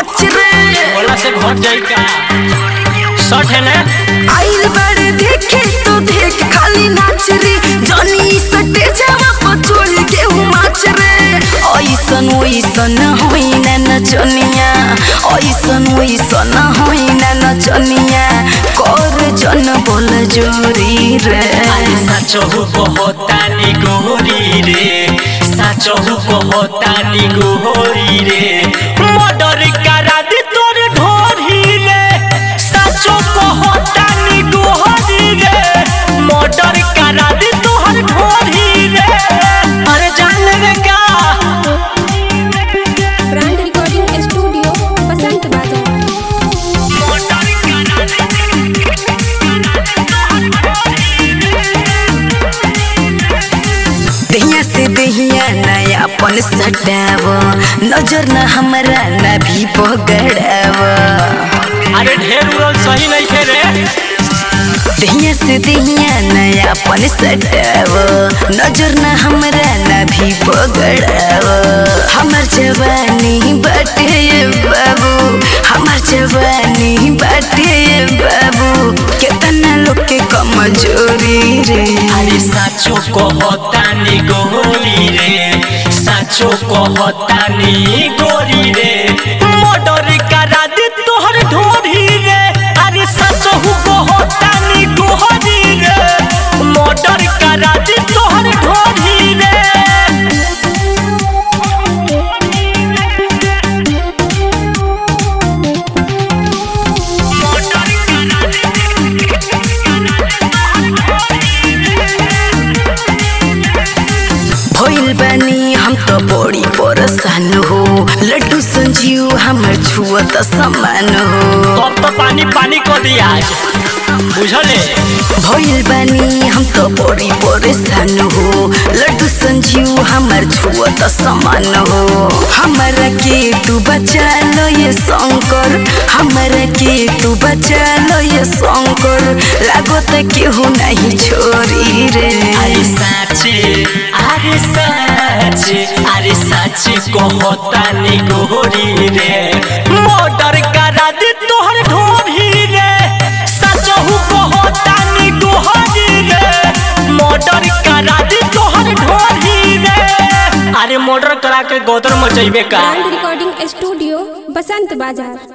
पाँच रे बोला से घट जाई का शर्ट है ना आइल बड़े देखे तो देख खाली नाच रे जनी सटे जावा पचोल के माच रे ऐसन ओइसन होई ना नचनिया ऐसन ओइसन होई ना नचनिया कर जन बोल जोरी रे अरे साचहु कहतानी गोरी रे साचहु कहतानी गोरी रे मर्डर करा दे तोर ढोरी रे साचो कहतानी गोरी रे मर्डर करा दे तोहर ढोरी रे अरे जान रे का ब्रांड रिकॉर्डिंग स्टूडियो बसंत बाजार दहिया से दहिया नया पन सटाव नजर न हमरा न भी पगड़ाव अरे ढेर उड़ल सही नहीं थे रे दहिया से दहिया नया पन सटाव नजर न हमरा न भी पगड़ाव हमर जवानी बाटे ये बाबू हमर जवानी बाटे ये बाबू केतना लोग के कमजोरी रे अरे साचो कहतानी गोरी रे साचो कहतानी गोरी रे मर्डर करा दे तोहर ढोरी रे अरे साचो कहतानी गोरी रे मर्डर करा दे तोहर ढोरी रे भइल बानी हम तो बड़ी परेशान हो लड्डू संजीव हमर छुअत समान हो अब तो पानी पानी कर दिया आज बुझले भइल बानी हम तो बड़ी परेशान हो लड्डू संजीव हमर छुअत समान हो हमरा के तू बचा लो ये शंकर हमरा के तू बचा लो ये शंकर लागो त केहू नहीं छोरी रे अरे साचे अरे साचे अरे साचे कहतानी गोरी रे मर्डर करा दे तोहर ढोरी रे सचहु कहतानी गोरी रे मर्डर करा दे तोहर ढोरी रे अरे मर्डर करा के गोदर मचैबे का ब्रांड रिकॉर्डिंग स्टूडियो बसंत बाजार